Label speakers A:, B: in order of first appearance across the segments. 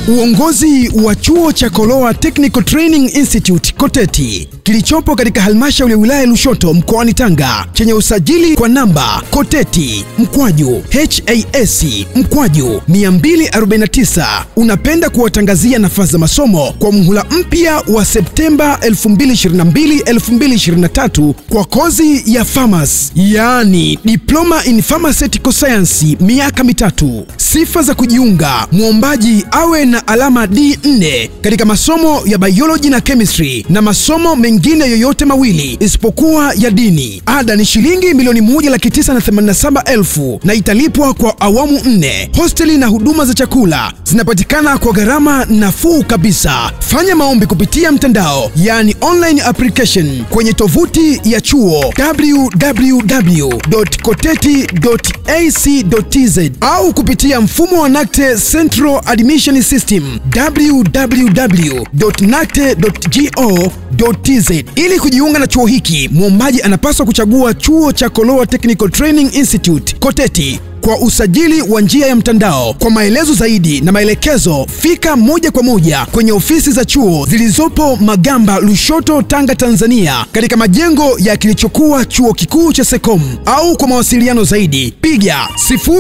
A: Uongozi wa chuo cha Koloa Technical Training Institute Koteti kilichopo katika halmashauri ya wilaya Lushoto mkoani Tanga chenye usajili kwa namba Koteti mkwaju HAS mkwaju 249 unapenda kuwatangazia nafasi za masomo kwa muhula mpya wa Septemba 2022-2023 kwa kozi ya pharmacy, yaani diploma in pharmaceutical science, miaka mitatu. Sifa za kujiunga: mwombaji awe na alama D4 katika masomo ya biology na chemistry na masomo mengine yoyote mawili isipokuwa ya dini. Ada ni shilingi milioni moja laki tisa na themanini na saba elfu na italipwa kwa awamu nne. Hosteli na huduma za chakula zinapatikana kwa gharama nafuu kabisa. Fanya maombi kupitia mtandao, yani online application kwenye tovuti ya chuo www.koteti.ac.tz au kupitia mfumo wa NACTE Central Admission System www.nacte.go.tz. Ili kujiunga na chuo hiki, mwombaji anapaswa kuchagua chuo cha Koloa Technical Training Institute Koteti kwa usajili wa njia ya mtandao. Kwa maelezo zaidi na maelekezo, fika moja kwa moja kwenye ofisi za chuo zilizopo Magamba, Lushoto, Tanga, Tanzania, katika majengo ya kilichokuwa chuo kikuu cha Sekom, au kwa mawasiliano zaidi piga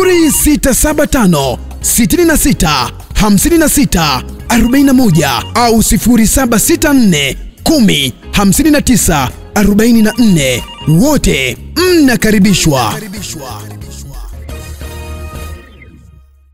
A: 0675 66 56 41 au 0764 10 59 44. Wote mnakaribishwa.